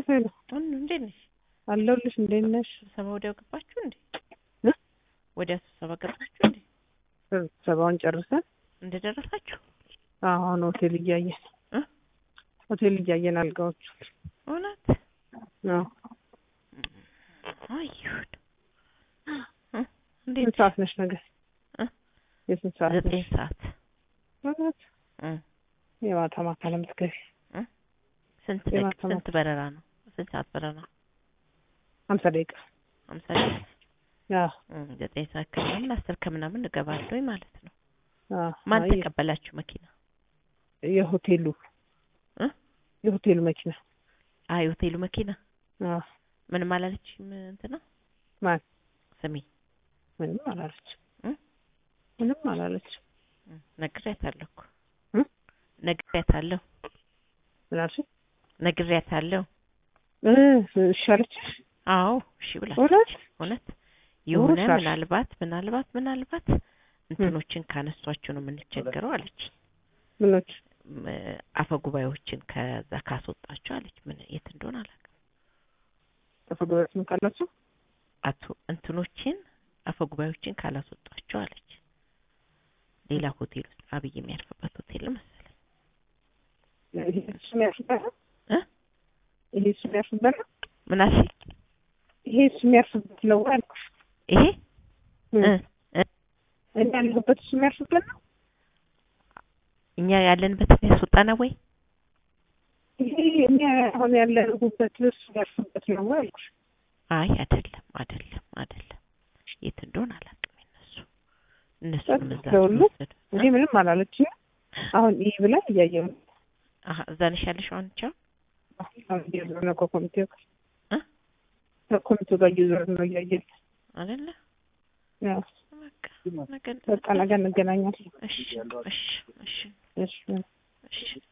ሄሎ ሁሉ እንዴት ነሽ? አለሁልሽ። እንዴት ነሽ? ስብሰባ ወዲያው ገባችሁ እንዴ? እ? ወዲያ ስብሰባ ገባችሁ እንዴ? ስብሰባውን ጨርሰን እንደደረሳችሁ አሁን ሆቴል እያየን እ? ሆቴል እያየን አልጋዎቹ እውነት አዎ። አይሁን እ? ስንት እንዴት ሰዓት ነሽ ነገ? እ? የስንት ሰዓት ዘጠኝ ነሽ? ሰዓት እውነት እ? የማታ ማታ ነው የምትገቢ? ስንት የማታ ደቂቃ ስንት በረራ ነው? ስንት ሰዓት በረራ ነው? ሀምሳ ደቂቃ ሀምሳ ደቂቃ አዎ እ፣ ዘጠኝ ሰዓት ከምናምን አስር ከምናምን እገባለሁ ማለት ነው። አዎ። ማን አይ፣ ተቀበላችሁ መኪና? የሆቴሉ እ? የሆቴሉ መኪና አይ ሆቴሉ መኪና አዎ። ምንም አላለችም እንትና ማን ስሚ ምንም አላለች እ? ምንም አላለች እ፣ ነግሬያታለሁ እኮ እ? ነግሬያታለሁ ምን አልሽ? ነግሬያታለሁ። እ እሺ አለችሽ? አዎ እሺ ብላ እውነት እውነት የሆነ እውነት አልሽ? ምናልባት ምናልባት ምናልባት እንትኖችን ካነሷቸው ነው የምንቸገረው አለች። ምኖች ም፣ አፈ ጉባኤዎችን ከዛ ካስወጣቸው አለች። ምን የት እንደሆነ አላውቅም። ተፈግሮት ምን ካላችሁ አቶ እንትኖችን አፈ ጉባኤዎችን ካላስወጣቸው አለች። ሌላ ሆቴል ውስጥ አብይ የሚያርፍበት ሆቴል መሰለኝ ይሄ እሱ የሚያርፍበት ነው? እ? ይሄ እሱ የሚያርፍበት ነው? ምን አልሽኝ? ይሄ እሱ የሚያርፍበት ነው አልኩሽ። ይሄ እ። እ እ እኔ ያለሁበት እሱ የሚያርፍበት ነው? እኛ ያለንበትን ያስወጣና ወይ ይሄ እኛ አሁን ያለሁበት እሱ የሚያርፍበት ነው አልኩሽ። አይ አይደለም አይደለም አይደለም የት እንደሆነ አላውቅም። እነሱ እነሱ ጸጥ ምን እዛ ስለሁሉ ስለወሰዱ እኔ ምንም አላለችኝም። አሁን ይህ ብላ እያየሁ ነው። አሀ እዛ ነሽ ያለሽው አንቺ አሁን? አሁን እየዞርን ነው ከኮሚቴው ጋር እ? ከኮሚቴው ጋር እየዞርን ነው እያየን አይደለ ያው በቃ ነገ በቃ ነገ እንገናኛለን። እሺ እሺ እሺ እሺ እሺ